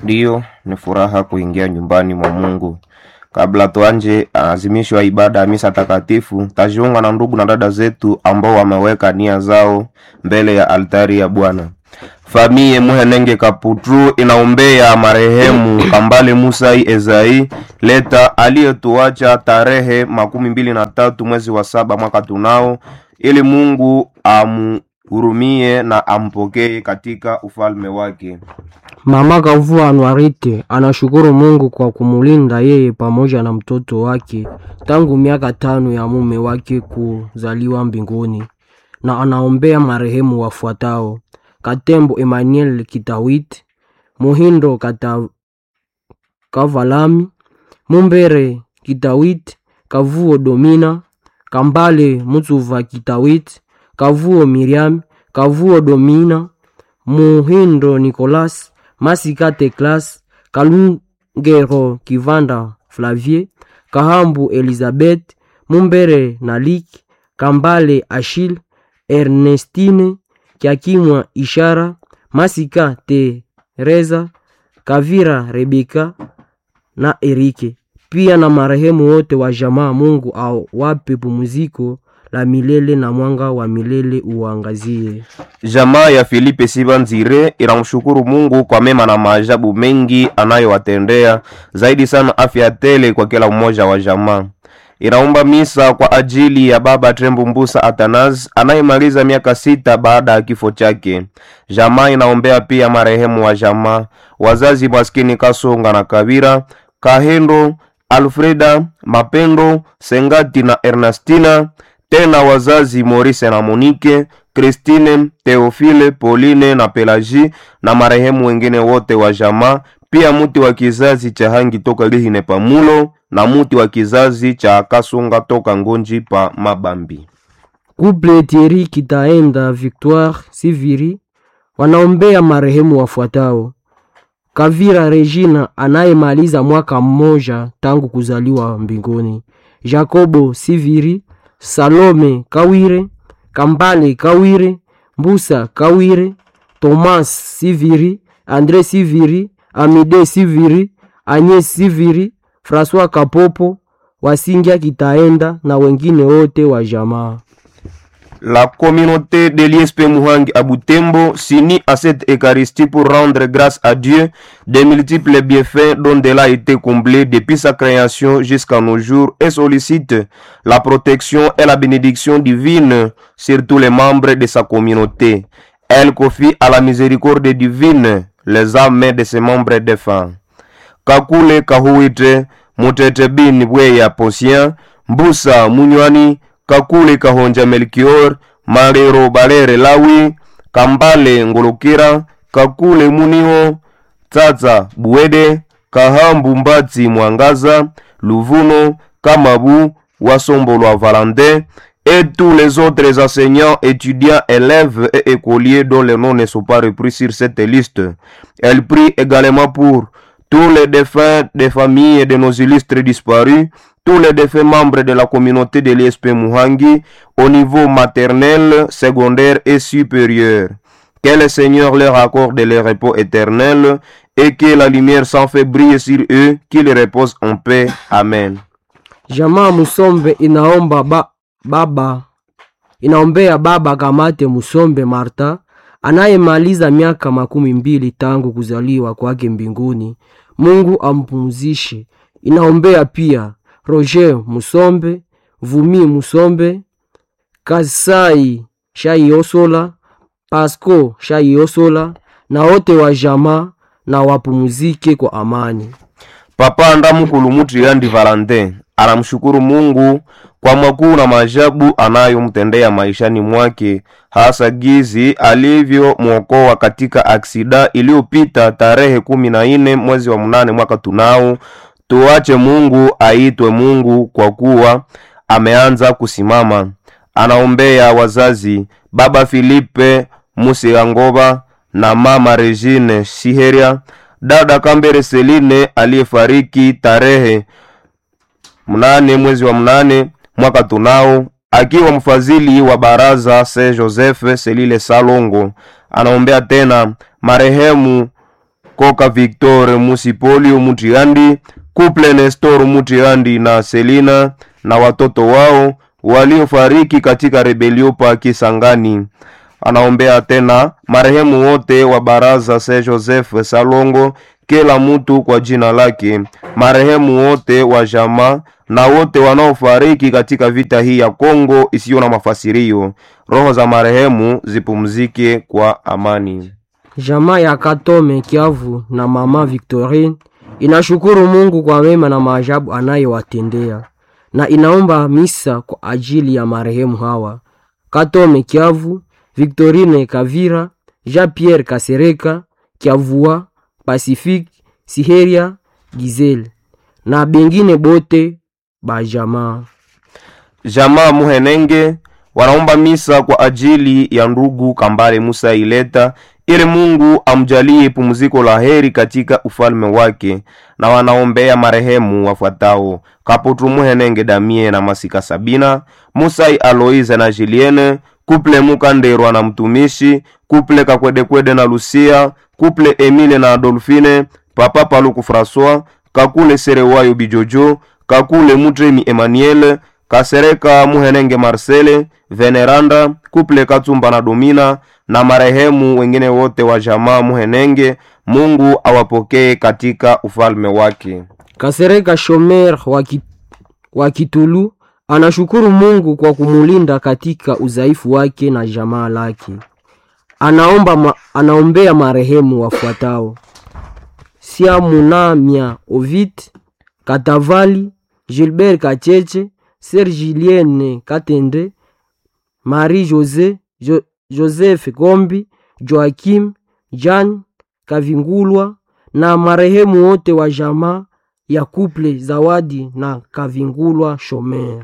Ndiyo, ni furaha kuingia nyumbani mwa Mungu. Kabla tuanje azimisho ya ibada ya misa takatifu, tajiunga na ndugu na dada zetu ambao wameweka nia zao mbele ya altari ya Bwana. Famiye Muhenenge Kaputru inaombea marehemu Kambale Musai Ezai Leta aliyetuacha tarehe makumi mbili na tatu mwezi wa saba mwaka tunao, ili Mungu amhurumie na ampokee katika ufalme wake. Mama Kavua Anwarite anashukuru Mungu kwa kumulinda yeye pamoja na mtoto wake tangu miaka tano ya mume wake kuzaliwa mbinguni, na anaombea marehemu wafuatao: Katembo Emmanuel Kitawit, Muhindo Kata, Kavalami, Mumbere Kitawit, Kavuo Domina, Kambale Mutsuva Kitawit, Kavuo Miriam, Kavuo Domina, Muhindo Nicolas, Masika Teklas, Kalungero Kivanda Flavie, Kahambu Elizabeth, Mumbere Nalik, Kambale Achille, Ernestine Kiakimwa Ishara, Masika Teresa, Kavira Rebeka na Erike, pia na marehemu wote wa jamaa. Mungu awape pumziko la milele na mwanga wa milele uangazie. Jamaa ya Filipe Sibanzire inamshukuru Mungu kwa mema na maajabu mengi anayowatendea, zaidi sana afya tele kwa kila mmoja wa jamaa. Inaomba misa kwa ajili ya baba Trembu Mbusa Atanas anayemaliza miaka sita baada ya kifo chake. Jamaa inaombea pia marehemu wa jamaa, wazazi maskini Kasonga na Kabira, Kahendo, Alfreda, Mapendo, Sengati na Ernestina, tena wazazi Maurice na Monique, Christine, Theophile, Pauline na Pelagie na marehemu wengine wote wa jamaa, pia muti wa kizazi cha Hangi toka Lihine Pamulo na muti wa kizazi cha Kasonga toka Ngonji pa Mabambi. Couple Thierry Kitaenda Victoire Siviri wanaombea marehemu wafuatao: Kavira Regina anayemaliza mwaka mmoja tangu kuzaliwa mbinguni, Jacobo Siviri, Salome Kawire, Kambale Kawire, Mbusa Kawire, Thomas Siviri, Andre Siviri, Amide Siviri, Agnes Siviri, François Kapopo, Wasingia Kitaenda na wengine wote wa jamaa. La communauté de l'ISP Muhangi à Butembo s'unit à cette Eucharistie pour rendre grâce à Dieu des multiples bienfaits dont elle a été comblée depuis sa création jusqu'à nos jours et sollicite la protection et la bénédiction divine sur tous les membres de sa communauté. Elle confie à la miséricorde divine les âmes de ses membres défunts. Kakule Kahuite, Mutete Bin Bweya Posien, Mbusa Munywani, kakule kahonja melkior marero balere lawi kambale ngolokera kakule muniho tsatsa buwede kahambu mbatsi mwangaza luvuno kamabu wasombolwa valentin et tous les autres enseignants, étudiants, élèves et écoliers dont les noms ne sont pas repris sur cette liste. Elle prie également pour tous les défunts des familles de nos illustres disparus, tous les défunts membres de la communauté de l'ISP Muhangi au niveau maternel, secondaire et supérieur. Que le Seigneur leur accorde le repos éternel et que la lumière s'en fait briller sur eux, qu'ils reposent en paix. Amen. Jamaa Musombe inaomba ba, baba inaombea baba Kamate Musombe Marta anayemaliza miaka makumi mbili tangu kuzaliwa kwake mbinguni. Mungu ampumzishe. Inaombea pia Roger Musombe, Vumi Musombe, Kasai Shaiosola, Pasco Shaiosola na wote wa jamaa na wapumzike kwa amani. Papa Ndamukulu Mutriandi Valentin anamshukuru Mungu kwa makuu na maajabu anayomtendea maishani mwake, hasa gizi alivyomwokoa katika aksida iliyopita tarehe kumi na nne mwezi wa mnane mwaka tunao. Tuache Mungu aitwe Mungu kwa kuwa ameanza kusimama. Anaombea wazazi baba Filipe Musiangoba na mama Regine Shiheria, dada Kambere Seline aliyefariki tarehe mnane mwezi wa mnane mwaka tunao, akiwa mfadhili wa baraza Saint Joseph Selile Salongo. Anaombea tena marehemu koka victor musipolio mutiandi kuple nestor mutiandi na selina na watoto wao waliofariki katika rebelio pa kisangani anaombea tena marehemu wote wa baraza se joseph salongo kila mtu kwa jina lake marehemu wote wa jamaa na wote wanaofariki katika vita hii ya kongo isiyo na mafasirio roho za marehemu zipumzike kwa amani Jamaa ya Katome Kiavu na mama Victorine inashukuru Mungu kwa mema na maajabu anayowatendea na inaomba misa kwa ajili ya marehemu hawa: Katome Kiavu, Victorine Kavira, Jean-Pierre Kasereka, Kiavua, Pacifique, Siheria, Gizele na bengine bote ba jamaa. jamaa muhenenge wanaomba misa kwa ajili ya ndugu kambale musa ileta ili mungu amjalie pumziko la heri katika ufalme wake na wanaombea marehemu wafuatao kaputu muhenenge damie na masika sabina musai aloise na juliene kuple mukanderwa na mtumishi kuple kakwedekwede na lucia kuple emile na adolfine papa paluku françois kakule serewayo bijojo kakule mutremi emmanuel kasereka muhenenge marcele veneranda kuple katsumba na domina na marehemu wengine wote wa jamaa muhenenge mungu awapokee katika ufalme wake Kasereka Shomer wa Ki- wa Kitulu anashukuru Mungu kwa kumulinda katika udhaifu wake na jamaa lake. Anaomba ma, anaombea marehemu wafuatao: Siamunamia Ovid Katavali, Gilbert Kacheche, Ser Julienne Katende, Marie Jose, jo, Joseph Gombi, Joakim Jan Kavingulwa na marehemu wote wa jamaa ya kuple Zawadi na Kavingulwa Shomer.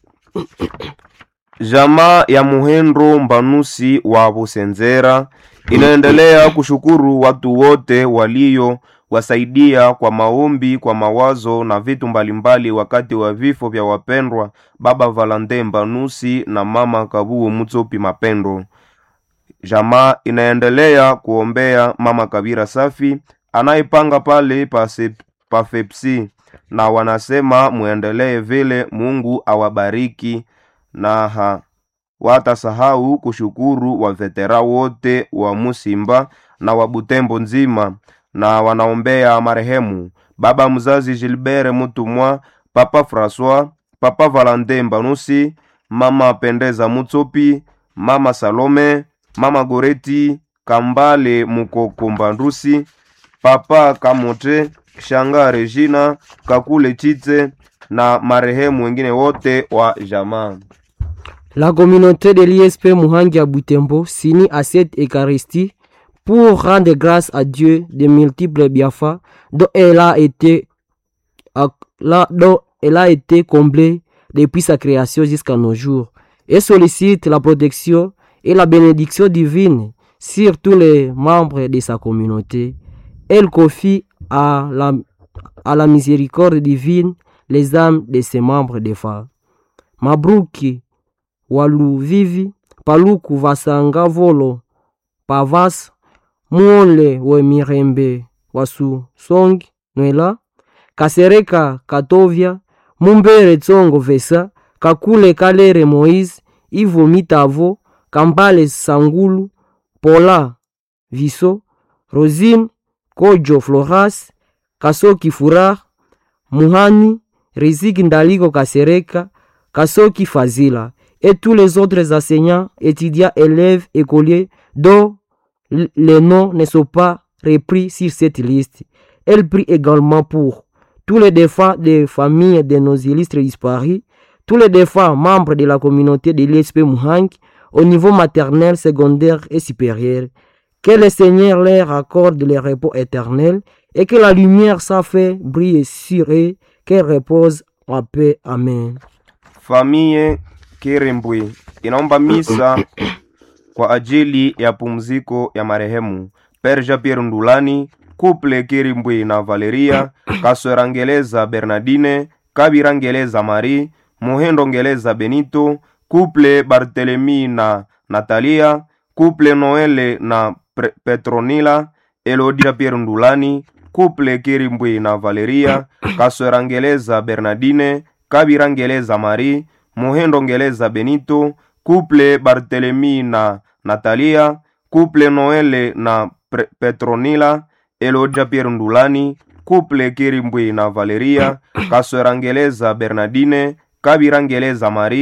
jamaa ya muhendro mbanusi wa busenzera inaendelea kushukuru watu wote walio wasaidia kwa maombi kwa mawazo na vitu mbalimbali wakati wa vifo vya wapendwa baba valante mbanusi na mama kabuo mutsopi mapendo jamaa inaendelea kuombea mama kabira safi anayepanga pale pa, sep, pa fepsi na wanasema muendelee vile mungu awabariki na ha watasahau kushukuru wavetera wote wa musimba na wa butembo nzima na wanaombea marehemu baba mzazi gilbert mutumwa papa françois papa valante mbanusi mama pendeza mutsopi mama salome mama goreti kambale mukoko mbandusi papa kamote shanga regina kakule chitse na marehemu wengine wote wa jamaa La communauté de l'ISP Muhangi à Butembo s'unit à cette Eucharistie pour rendre grâce à Dieu de multiples bienfaits dont elle a été, à- là- dont elle a été comblée depuis sa création jusqu'à nos jours et sollicite la protection et la bénédiction divine sur tous les membres de sa communauté. Elle confie à la, à la miséricorde divine les âmes de ses membres de femmes. Mabruki waluvivi paluku vasanga volo pavas muole wemirembe wasusongi nwela kasereka katovya mumbere tsongo vesa kakule kalere moise ivo mitavo kambale sangulu pola viso rosine kojo floras kasoki furar muhani riziki ndaliko kasereka kasoki fazila et tous les autres enseignants, étudiants, élèves, écoliers dont l- les noms ne sont pas repris sur cette liste. Elle prie également pour tous les défunts des familles de nos illustres disparus, tous les défunts membres de la communauté de l'ISP Muhang au niveau maternel, secondaire et supérieur. Que le Seigneur leur accorde le repos éternel et que la lumière s'en fait briller sur eux, qu'elle repose en paix. Amen. famie kirembwe inaomba misa kwa ajili ya pumziko ya marehemu perja pierre ndulani kuple kirimbwe na valeria kaswerangeleza bernardine kabirangeleza marie muhendo ngeleza benito kuple bartelemi na natalia kuple noele na Pre- petronila Elodira Pierre Ndulani, couple Kirimbwe na Valeria, Kaswera Ngeleza Bernardine, Kabira Ngeleza Marie, Muhendo Ngeleza Benito, couple Barthelemy na Natalia, couple Noele na Pre- Petronila, Elodira Pierre Ndulani, couple Kirimbwe na Valeria, Kaswera Ngeleza Bernardine, Kabira Ngeleza Marie